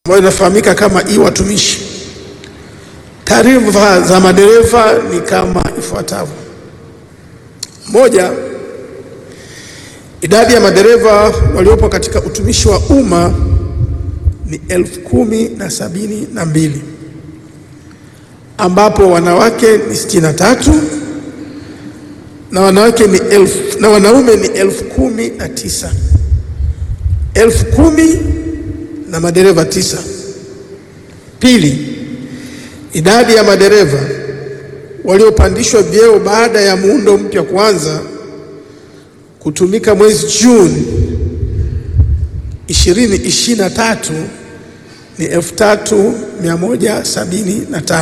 ambayo inafahamika kama e-watumishi. Taarifa za madereva ni kama ifuatavyo: moja, idadi ya madereva waliopo katika utumishi wa umma ni elfu kumi na sabini na mbili ambapo wanawake ni sitini na tatu na wanawake ni elfu, na wanaume ni elfu kumi na tisa elfu kumi na madereva tisa. Pili, idadi ya madereva waliopandishwa vyeo baada ya muundo mpya kuanza kutumika mwezi Juni 2023 ni 3175.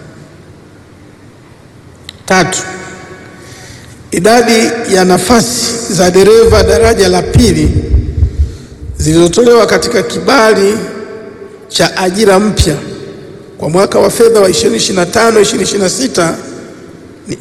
Tatu, idadi ya nafasi za dereva daraja la pili zilizotolewa katika kibali cha ajira mpya kwa mwaka wa fedha wa 2025 2026 ni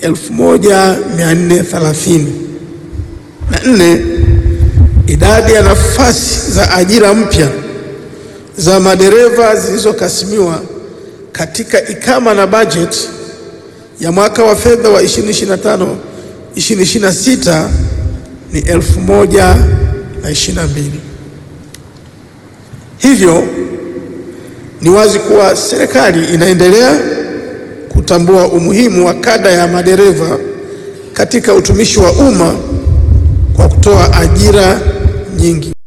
1430. Na nne, idadi ya nafasi za ajira mpya za madereva zilizokasimiwa katika ikama na bajeti ya mwaka wa fedha wa 2025 2026 ni 1022. Hivyo ni wazi kuwa serikali inaendelea kutambua umuhimu wa kada ya madereva katika utumishi wa umma kwa kutoa ajira nyingi.